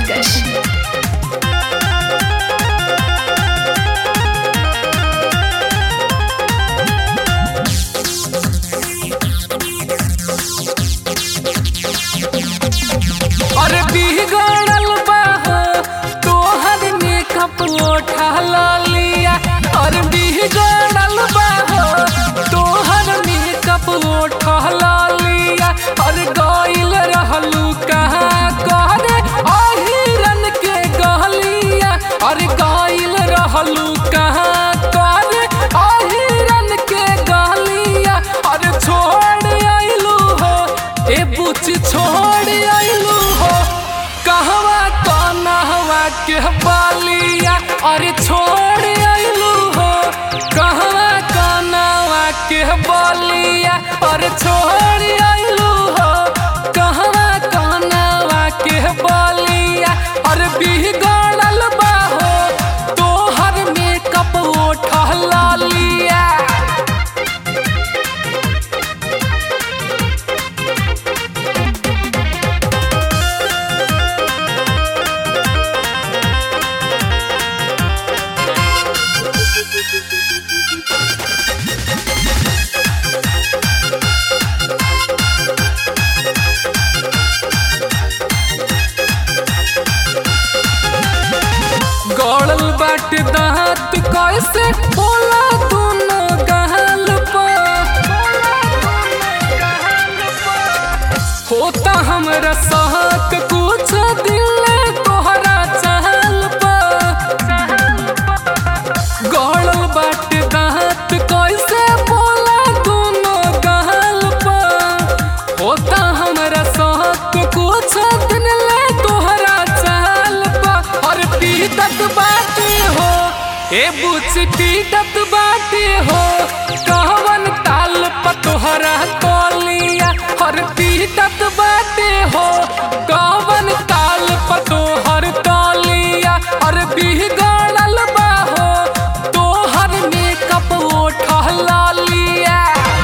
दिलकश अरे बिगड़ल बा हो तोहर मेकअप उठा लिया अरे बिगड़ल बा हो तोहर मेकअप उठा लिया अरे गइल रहलू कहाँ करे अहिरन के गहलिया अरे गइल रहलू कहाँ करे अहिरन के गहलिया अरे छोड़ आइलू हो ए बुच छोड़ आइलू हो कहवा कनहवा के बालिया अरे छोड़ आइलू हो कहवा कनहवा के बालिया अरे छोड़ आइलू हो कहवा कनहवा के बालिया अरे बिगड़ल बा हो तोहर मेकअप उठला लिया गड़ल बाट दांत कैसे बोला दोनों गहल होता हमरा सहक कुछ दिल तोहरा चहल गड़ल बाट दांत कैसे बोला दोनों गहल होता हमरा सहक कुछ दिन ले तोहरा चाल पा और पीटत बाटे हो ए बुच पीटत बाटे हो कहवन ताल प तोहरा तोलिया और पीटत बाटे हो कहवन ताल प तोहर तोलिया और बिगड़ल बा हो तोहर मेकअप उठला लिया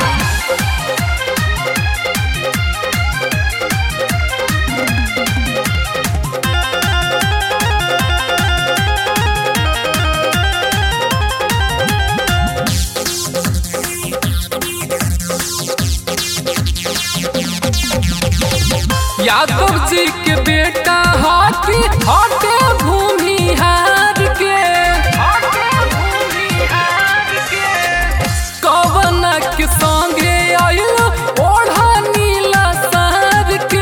यादव जी के बेटा हाथी हटे भूमि हार के कवन के संगे आयल ओढ़ा नीला शहर के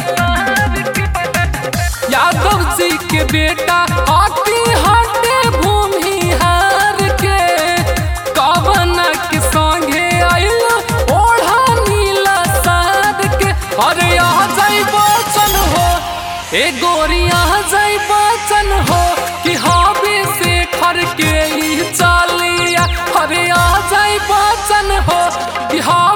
यादव जी के बेटा हाथी हटे भूमि हार के कवन के संगे आयल ओढ़ा नीला शहर के अरे आ जाई बचन हो ए गोरिया जाई बचन हो कि हबे से खर के ही चालिया अरे आ जाई बचन हो कि हा